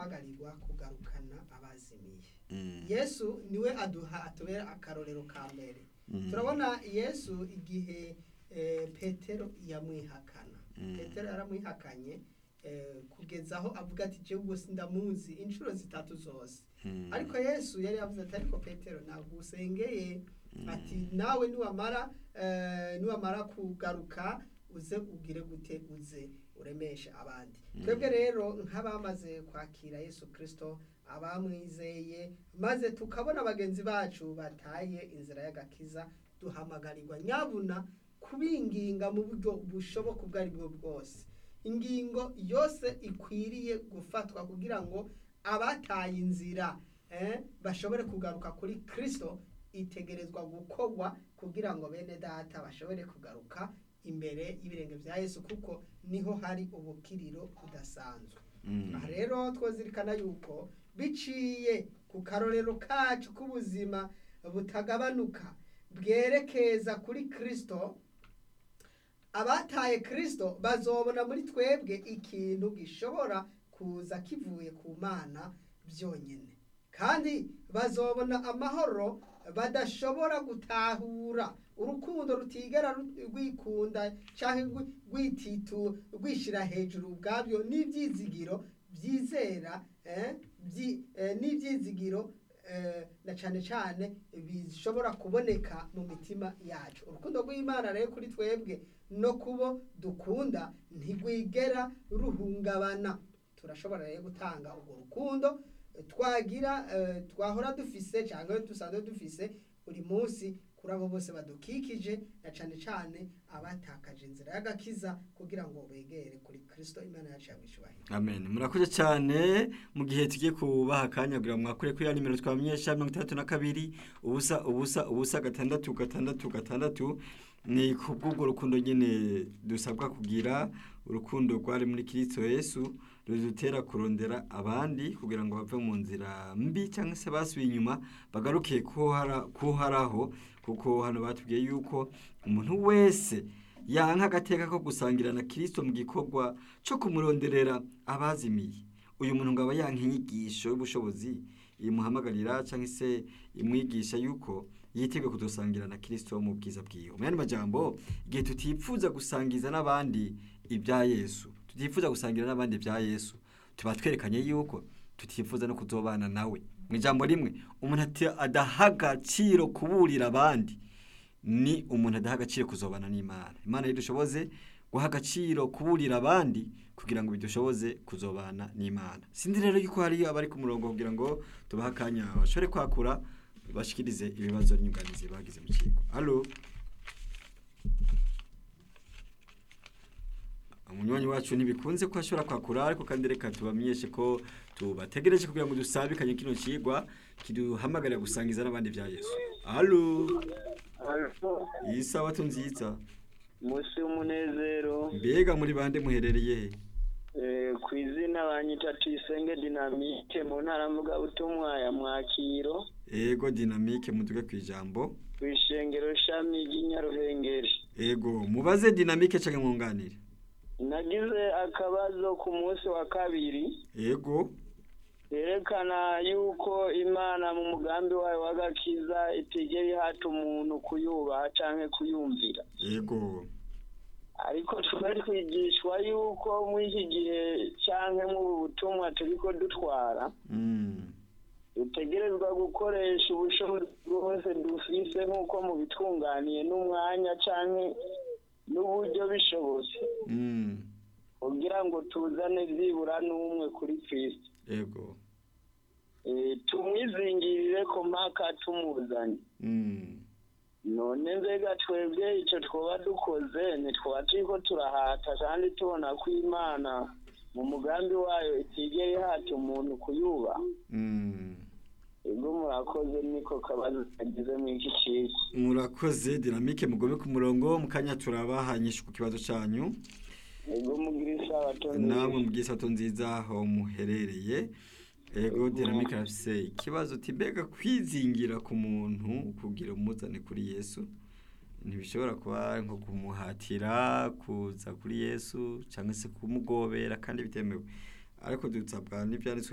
duhamagarirwa kugarukana abazimiye Mm. yesu niwe aduha atubera akarorero ka mbere Mm. turabona yesu igihe eh, petero yamwihakana Mm. petero yaramwihakanye eh, kugeza aho avuga ati jewe ubwo sindamuzi inshuro zitatu zose Mm. ariko yesu yari yavuze ati ariko petero ntabwo usengeye ati nawe niwamara eh, niwamara kugaruka uze ugire gute uze uremeshe abandi twebwe rero nk'abamaze kwakira yesu kirisito abamwizeye maze tukabona bagenzi bacu bataye inzira y'agakiza duhamagarirwa nyabuna kubinginga mu buryo bushoboka ubwo ari bwo bwose ingingo yose ikwiriye gufatwa kugira ngo abataye inzira eh, bashobore kugaruka kuri kirisito itegerezwa gukorwa kugira ngo bene data bashobore kugaruka imbere y'ibirenge bya yesu kuko niho hari ubukiriro budasanzwe Mm. aha rero twazirikana yuko biciye ku karorero kacu k'ubuzima butagabanuka bwerekeza kuri kirisito abataye kirisito bazobona muri twebwe ikintu gishobora kuza kivuye ku mana byonyine kandi bazobona amahoro badashobora gutahura urukundo rutigera ru- rwikunda cyangwa rwi- rwititu rwishyira hejuru ubwabyo n'ibyizigiro byizera eh, byi- eh, n'ibyizigiro eh, na cyane cyane bishobora kuboneka mu mitima yacu urukundo rw'imana rero kuri twebwe no kubo dukunda ntigwigera ruhungabana turashobora rero gutanga urwo rukundo eh, twagira eh, twahora dufise cyangwa dusanzwe dufise buri munsi kuri abo bose badukikije na cyane cyane abatakaje inzira y'agakiza kugira ngo begere kuri kirisito imana yacu yamwishyubahiro amen murakoze cyane mu gihe tugiye kubaha akanya kugira ngo mwakure kuri ya nimero twamenyesha mirongo itandatu na kabiri ubusa ubusa ubusa gatandatu gatandatu gatandatu ni ku bw'ubwo rukundo nyine dusabwa kugira urukundo rwari muri kirisito yesu rudutera kurondera abandi kugira ngo bave mu nzira mbi cyangwa se basubiye inyuma bagaruke kuharaho kuko hano batubwiye yuko umuntu wese yanka agateka ko gusangira na kirisito mu gikorwa cyo kumuronderera abazimiye uyu muntu ngo aba yanka inyigisho y'ubushobozi imuhamagarira cyangwa se imwigisha yuko yiteguye kudusangira na kirisito mu bwiza bwiwe mu yandi majambo igihe tutipfuza gusangiza n'abandi ibya yesu tutifuza gusangira n'abandi ibya yesu tuba twerekanye yuko tutifuza no kuzobana nawe mu ijambo rimwe umuntu adaha agaciro kuburira abandi ni umuntu adaha agaciro kuzobana n'imana imana dushoboze guha agaciro kuburira abandi kugira ngo bidushoboze kuzobana n'imana sinzi rero yuko hariyo abari ku murongo kugira ngo tubahe akanya bashobore kwakura bashikirize ibibazo n'inyunganizi bagize mu kigo halo umunywanyi wacu ntibikunze ko ashobora kwakura ariko kandi reka tubamenyeshe ko tubategereje kugira ngo dusabikanye kino kigwa kiduhamagarira gusangiza n'abandi bya yesu halo iyi sabato nziza munsi w'umunezero mbega muri bande muherereye he ku izina banyita tuyisenge dinamike mu ntara mvugabutumwa ya mwakiro ego dinamike muduge ku ijambo ku ishengero shami ry'inyaruhengeri ego mubaze dinamike cyangwa mwunganire nagize akabazo ku munsi wa kabiri ego yerekana yuko imana mu mugambi wayo w'agakiza itigera ihata umuntu kuyubaha cyangwa kuyumvira ego ariko tuba twigishwa yuko muri iki gihe cyangwa mu butumwa turi ko dutwara Mm. dutegerezwa gukoresha ubushobozi bwose dufise nk'uko mubitunganiye n'umwanya cyangwa n'uburyo bishobotse Mm. kugira ngo tuzane byibura n'umwe kuri kristo ego Eh, tumwizingirire ko mpaka tumuzanye Mm. none mbega twebwe icyo twaba dukoze ntitwaba turi ko turahata kandi tubona ko imana mu mugambi wayo itigera ihata umuntu kuyubaha Mm. ubwo murakoze niko kabazo kagize muri iki kigo murakoze dinamike mugome ku murongo mu kanya turabahanyisha ku kibazo cyanyu ubwo mugira isabato namwe mu bw'isato nziza aho muherereye ego dinamike arafise ikibazo uti mbega kwizingira ku muntu kugira umuzane kuri yesu ntibishobora kuba nko kumuhatira kuza kuri yesu cyangwa se kumugobera kandi bitemewe ariko dusabwa n'ibyanditswe